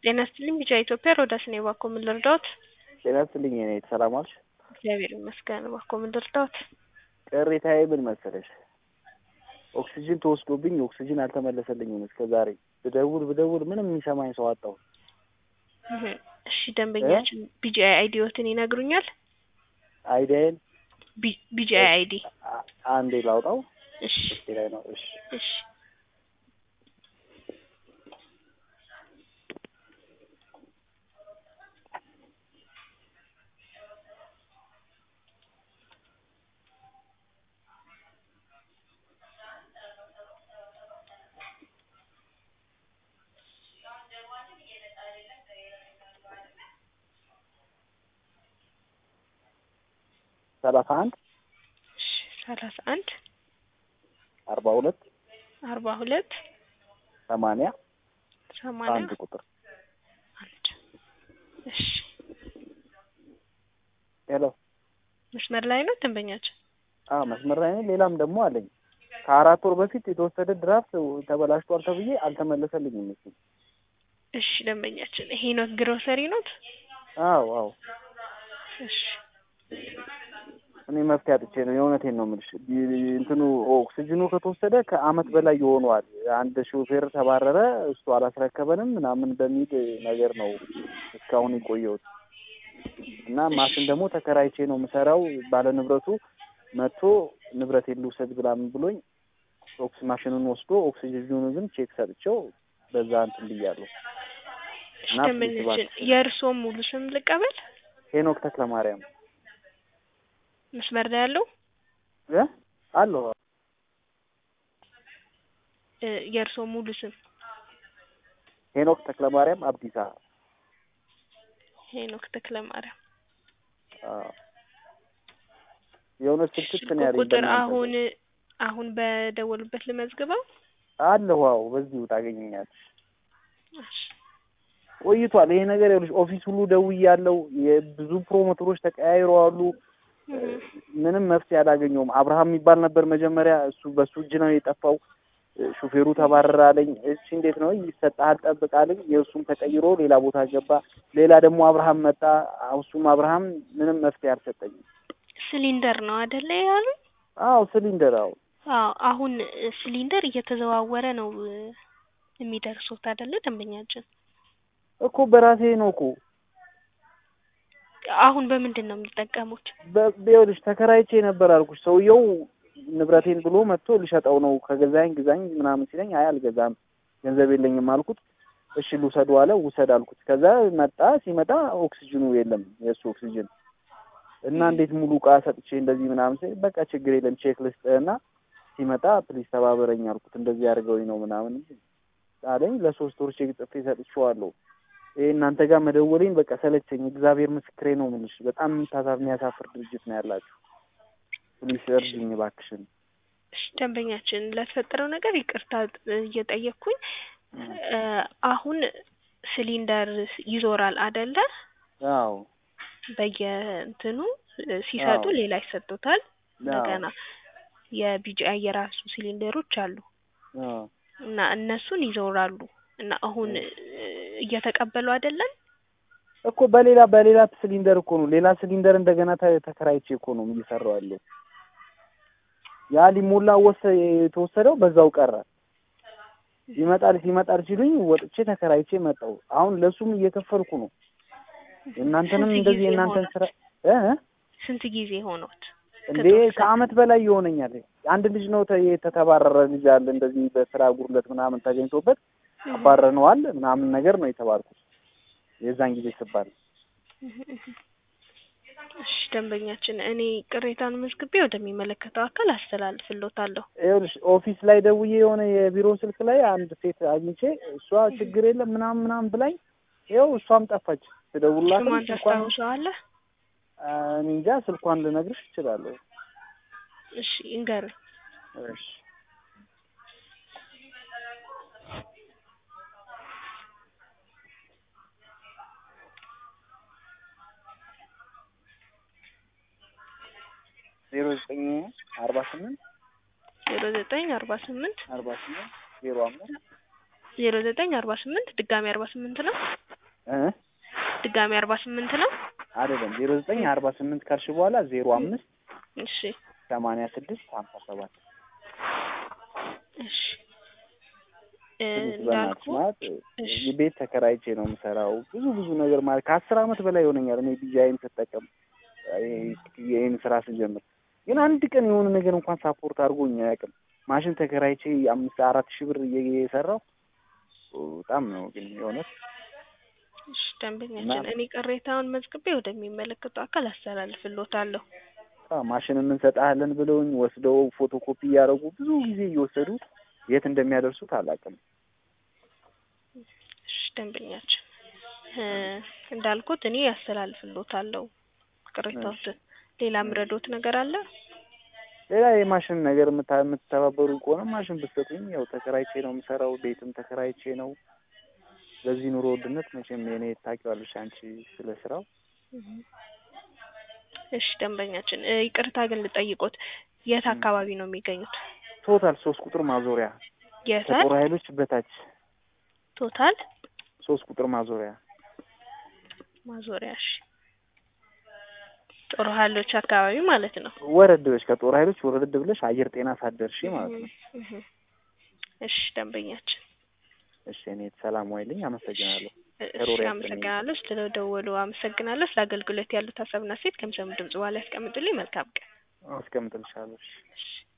ጤና ይስጥልኝ ቢጫ ኢትዮጵያ ሮዳስ ነኝ። እባክዎ ምን ልርዳዎት? ጤና ይስጥልኝ የኔ ሰላም ዋልሽ? እግዚአብሔር ይመስገን። እባክዎ ምን ልርዳዎት? ቅሬታዬ ምን መሰለሽ፣ ኦክሲጅን ተወስዶብኝ ኦክሲጅን አልተመለሰልኝም እስከ ዛሬ ብደውል ብደውል ምንም የሚሰማኝ ሰው አጣሁ። እህ፣ እሺ ደንበኛችን ቢጂአይ አይዲዎትን ይነግሩኛል? አይዲያዬን ቢጂአይ አይዲ አ- አንዴ ላውጣው። እሺ እስኪ ላይ ነው። እሺ እሺ ሰላሳ አንድ እሺ ሰላሳ አንድ አርባ ሁለት አርባ ሁለት ሰማንያ ሰማንያ አንድ ቁጥር አንድ እሺ ሄሎ። መስመር ላይ ነው ደንበኛችን? አዎ መስመር ላይ ነኝ። ሌላም ደግሞ አለኝ። ከአራት ወር በፊት የተወሰደ ድራፍት ተበላሽቷል ተብዬ አልተመለሰልኝም። እሱ እሺ ደንበኛችን ይሄ ኖት ግሮሰሪ ኖት? አዎ አዎ እሺ እኔ መፍትሄ አጥቼ ነው። የእውነቴን ነው የምልሽ። ቢ- እንትኑ ኦክሲጅኑ ከተወሰደ ከአመት በላይ ይሆነዋል። አንድ ሾፌር ተባረረ፣ እሱ አላስረከበንም ምናምን በሚል ነገር ነው እስካሁን የቆየሁት እና ማሽን ደግሞ ተከራይቼ ነው የምሰራው። ባለ ንብረቱ መጥቶ ንብረቴን ልውሰድ ብላምን ብሎኝ ኦክስ ማሽኑን ወስዶ ኦክሲጅኑን ግን ቼክ ሰጥቼው በዛ እንትን ብያለሁ። እሺ እና ደንበኛችን የእርስዎ ሙሉ ስም ልቀበል? ሄኖክ ተክለ ማርያም መስመር ላይ ያለው እ አለሁ እ የእርስዎ ሙሉ ስም ሄኖክ ተክለ ማርያም አብዲሳ ሄኖክ ተክለ ማርያም። አዎ። የሆነ ስልክት ስልክ ነው ያለኝ ቁጥር በእናንተ አሁን አሁን በደወሉበት ልመዝግበው? አለሁ። አዎ በዚሁ ታገኘኛለሽ። እሺ ቆይቷል ይሄ ነገር ይኸውልሽ፣ ኦፊስ ሁሉ ደውያለሁ። የብዙ ፕሮሞተሮች ተቀያይረዋሉ። እህ ምንም መፍትሄ አላገኘውም። አብርሃም የሚባል ነበር መጀመሪያ፣ እሱ በሱ እጅ ነው የጠፋው። ሹፌሩ ተባረረ አለኝ። እሺ እንዴት ነው ይሰጥሃል፣ ጠብቅ አለኝ። የእሱም ተቀይሮ ሌላ ቦታ ገባ። ሌላ ደግሞ አብርሃም መጣ። እሱም አብርሃም ምንም መፍትሄ አልሰጠኝም። ሲሊንደር ነው አይደለ ያሉ? አዎ ሲሊንደር፣ አዎ አዎ አሁን እ ሲሊንደር እየተዘዋወረ ነው እ የሚደርሱት አይደለ ደንበኛችን? እኮ በራሴ ነው እኮ አሁን በምንድን ነው የሚጠቀሙት? በ- ይኸውልሽ ተከራይቼ ነበር አልኩሽ። ሰውየው ንብረቴን ብሎ መጥቶ ሊሸጠው ነው። ከገዛኝ ግዛኝ ምናምን ሲለኝ አይ አልገዛም ገንዘብ የለኝም አልኩት። እሺ ልውሰዱ አለ። ውሰድ አልኩት። ከዛ መጣ። ሲመጣ ኦክሲጅኑ የለም የእሱ ኦክሲጅን እና እንዴት ሙሉ እቃ ሰጥቼ እንደዚህ ምናምን ሲል በቃ ችግር የለም ቼክ ልስጥህና ሲመጣ ፕሊዝ ተባበረኝ አልኩት። እንደዚህ አድርገውኝ ነው ምናምን አለኝ። ለሶስት ወር ቼክ ጽፌ ሰጥቼዋለሁ። ይሄ እናንተ ጋር መደወሌን በቃ ሰለቸኝ። እግዚአብሔር ምስክሬ ነው የምልሽ። በጣም የምታሳፍ የሚያሳፍር ድርጅት ነው ያላችሁ። ፕሊስ እርጅኝ እባክሽን። እሺ ደንበኛችን ለተፈጠረው ነገር ይቅርታ እ እየጠየቅኩኝ እ አሁን ሲሊንደር ይዞራል አይደለ? አዎ በየእንትኑ እ ሲሰጡ አዎ። ሌላ ይሰጡታል። አዎ እንደገና የቢጂአይ የራሱ ሲሊንደሮች አሉ አዎ እና እነሱን ይዞራሉ እና አሁን እ እየተቀበሉ አይደለም? እኮ በሌላ በሌላ ሲሊንደር እኮ ነው ሌላ ሲሊንደር እንደገና ተ- ተከራይቼ እኮ ነው እየሰራው ያለው። ያ ሊሞላ ወሰ የተወሰደው በዛው ቀረ። ይመጣል ሲመጣል ሲሉኝ ወጥቼ ተከራይቼ መጣሁ። አሁን ለሱም እየከፈልኩ ነው። እናንተንም ስንት እንደዚህ ጊዜ የእናንተን ሆኖት? ስራ እ ስንት ጊዜ ሆኖት? እንዴ ከተወሰደ? ከአመት በላይ ይሆነኛል። አንድ ልጅ ነው ተ- የተተባረረ ልጅ አለ እንደዚህ በስራ ጉድለት ምናምን ተገኝቶበት እህ አባረነዋል ምናምን ነገር ነው የተባልኩት የዛን ጊዜ ስባል እህ እህ እሺ ደንበኛችን እኔ ቅሬታን መዝግቤ ወደሚመለከተው አካል አስተላልፍልዎታለሁ። ይኸውልሽ ኦፊስ ላይ ደውዬ የሆነ የቢሮ ስልክ ላይ አንድ ሴት አግኝቼ እሷ ችግር የለም ምናምን ምናምን ብላኝ ይኸው እሷም ጠፋች። ትደውልላትም ስሟን ስልኳን ታስታውሰዋለህ? እኔ እንጃ ስልኳን ልነግርሽ እችላለሁ። እሺ እንገሩኝ። እሺ ዜሮ ዘጠኝ አርባ ስምንት ዜሮ ዘጠኝ አርባ ስምንት አርባ ስምንት ዜሮ አምስት ዜሮ ዘጠኝ አርባ ስምንት ድጋሚ አርባ ስምንት ነው። እ ድጋሚ አርባ ስምንት ነው። አይደለም ዜሮ ዘጠኝ አርባ ስምንት ካልሽ በኋላ ዜሮ አምስት እሺ ሰማንያ ስድስት ሀምሳ ሰባት እሺ እ በእናትሽ እንዳልኩ ማለት እሺ ቤት ተከራይቼ ነው የምሰራው። ብዙ ብዙ ነገር ማለት ከአስር አመት በላይ ይሆነኛል እኔ ዲዛይን ስጠቀም ይህን ስራ ስጀምር፣ ግን አንድ ቀን የሆነ ነገር እንኳን ሳፖርት አድርጎኝ አያውቅም። ማሽን ተከራይቼ አምስት አራት ሺህ ብር እየሰራው በጣም ነው ግን የእውነት እሺ ደንበኛችን እና- እኔ ቅሬታውን መዝግቤ ወደሚመለከተው አካል አስተላልፍልዎታለሁ። አዎ፣ ማሽን እንሰጥሃለን ብለውኝ ወስደው ፎቶኮፒ እያደረጉ ብዙ ጊዜ እየወሰዱ የት እንደሚያደርሱት አላውቅም። እሺ ደንበኛችን እ እንዳልኩት እኔ አስተላልፍልዎታለሁ ቅሬታዎትን። ሌላ ምረዶት ነገር አለ? ሌላ የማሽን ነገር የምታ- የምትተባበሩ ከሆነ ማሽን ብትሰጡኝ። ያው ተከራይቼ ነው የምሰራው፣ ቤትም ተከራይቼ ነው። በዚህ ኑሮ ውድነት መቼም የኔ ታውቂዋለሽ አንቺ ስለ ስራው። እሺ ደንበኛችን እ ይቅርታ ግን ልጠይቆት የት አካባቢ ነው የሚገኙት? ቶታል ሶስት ቁጥር ማዞሪያ የት ከጦር ኃይሎች በታች ቶታል ሶስት ቁጥር ማዞሪያ ማዞሪያ። እሺ ጦር ኃይሎች አካባቢ ማለት ነው። ወረድ ብለሽ ከጦር ኃይሎች ወረድ ብለሽ አየር ጤና ሳደርሺ ማለት ነው። እህ እህ። እሺ ደንበኛችን እሺ እኔ ሰላም ዋይልኝ፣ አመሰግናለሁ። እሺ ከሮሪያ አመሰግናለሁ። ስለደወሉ አመሰግናለሁ። ስለ አገልግሎት ያሉት ሀሳብና ሴት ከምሰሙ ድምጽ በኋላ ያስቀምጡልኝ። መልካም ቀን። አስቀምጥልሻለሁ። እሺ። እሺ